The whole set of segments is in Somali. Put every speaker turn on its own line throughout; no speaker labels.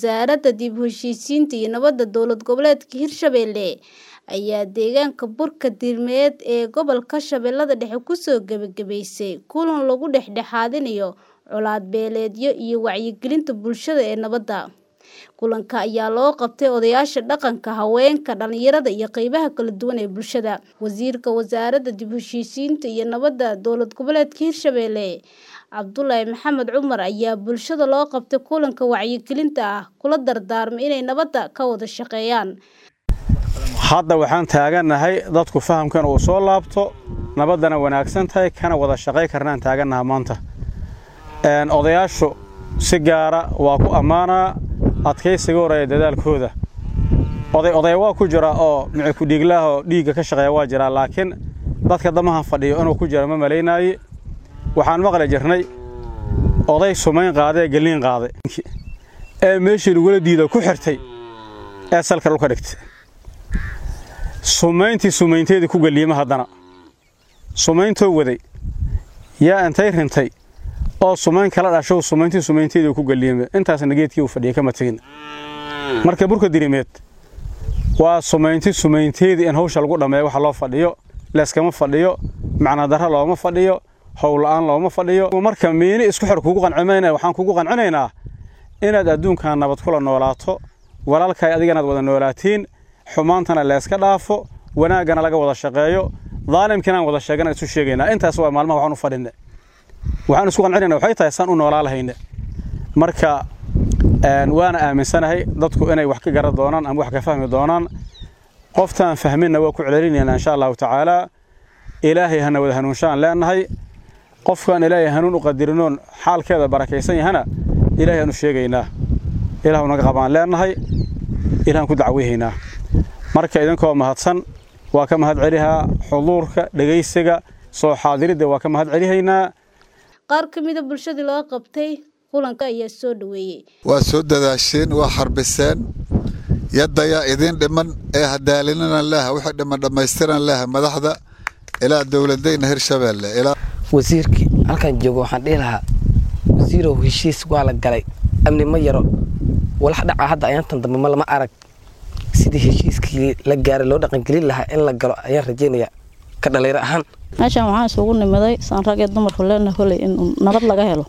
wasaaradda dib u heshiisiinta iyo nabadda dowlad goboleedka Hirshabelle ayaa deegaanka Burka Diirmeed ee gobolka Shabeellada Dhexe kusoo gabagabaysay kulan lagu dhexdhexaadinayo colaad beeleedyo iyo wacyigelinta bulshada ee nabadda. Kulanka ayaa loo qabtay odayaasha dhaqanka, haweenka, dhalinyarada iyo qaybaha kala duwan ee bulshada. Wasiirka Wasaaradda Dib u Heshiisiinta iyo Nabadda Dowlad Goboleedka Hirshabelle Cabdullaahi Maxamed Cumar ayaa bulshada loo qabtay kulanka wacyigelinta ah kula dardaarmay inay nabadda ka wada shaqeeyaan.
hadda waxaan taagannahay dadku fahamkan uu soo laabto nabaddana wanaagsan tahay kana wada shaqay karnaan taagannaha maanta odayaashu si gaara waa ku ammaanaa adkaysiga horeeya dadaalkooda oday oday waa ku jira oo mici ku-dhiiglaah oo dhiigga ka shaqeeya waa jiraa laakiin dadka damahan fadhiyo inuu ku jira ma malaynaaye waxaan maqli jirnay oday sumayn qaaday ee gelliin qaaday ee meeshii lagula diida ku xirtay ee salka dhulka dhigtay sumayntii sumaynteedii ku gelliima haddana sumayntoo waday yaa intay rintay oo sumayn kala dhashow sumayntii sumaynteedii ku gelliima intaasna geedkii uu fadhiyay kama tegin marka burka dirimeed waa sumaynti sumaynteedii in hawsha lagu dhammeeyo waxa loo fadhiyo leeskama fadhiyo macnadarra looma fadhiyo howla'aan looma fadhiyo marka miini isku xir kugu qancimayna waxaan kugu qancinaynaa inaad adduunkan nabad kula noolaato walaalkaay adiganaad wada noolaatiin xumaantana leeska dhaafo wanaaggana laga wada shaqeeyo daalimkiinaan wada sheegana isu sheegaynaa intaas waa maalmaha waxaan u fadhinne waxaan isku qancinayna waxay tahay saan u noolaa lahayne marka waana aaminsanahay dadku inay wax ka garan doonaan ama wax ka fahmi doonaan qoftaan fahminna waa ku celcelinaynaa insha allahu tacaalaa ilaahay hana wada hanuunshaan leenahay qofkaan ilaahay hanuun u qadirinoon xaalkeeda barakaysan yahana ilaahay aan u sheegaynaa ilaahu naga qabaan leenahay ilahan ku dacweyhaynaa marka idinkoo mahadsan waa ka mahad celihaa xuduurka dhegaysiga soo xaadiridda waa ka mahad celihaynaa
qaar ka mida bulshadii loo qabtay kulanka ayaa soo dhaweeyey
waa soo dadaasheen waa xarbiseen yaddayaa idiin dhiman ee hadaalinana leha wixii dhiman dhammaystiran leha madaxda ilaa dowladayna hirshabeelle
wasiirkii halkan joogo waxaan dhihi lahaa wasiirow heshiis waa la galay amni ma yaro walax dhaca hadda ayaantan dambe ma lama arag sidii heshiiskii la gaaray loo dhaqangelin lahaa in la galo ayaan rajaynayaa ka dhalinyaro ahaan
meeshaan waxaan isugu nimiday saan rag ee dumarku leenahay koley in nabad laga helo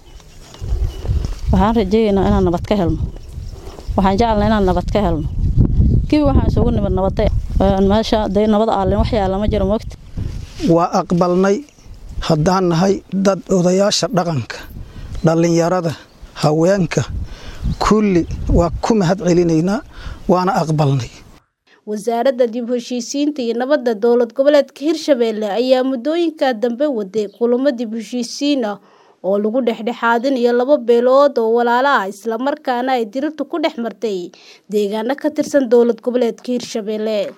waxaan rajeeyaynaa inaan nabad ka helno waxaan jecelnaa inaan nabad ka helno kibi waxaan isugu nimid nabadda meesha day nabad aalin wax yaala ma jiro moogta
waa aqbalnay haddaan nahay dad odayaasha dhaqanka dhallinyarada haweenka kulli waa ku mahad celinaynaa waana aqbalnay
wasaaradda dib u heshiisiinta iyo nabadda dowlad goboleedka hirshabelle ayaa muddooyinka dambe waday kulamo dib u heshiisiin ah oo lagu dhexdhexaadinayo laba beelood oo walaalo ah islamarkaana ay dirirtu ku dhex martay deegaano ka tirsan dowlad goboleedka hirshabelle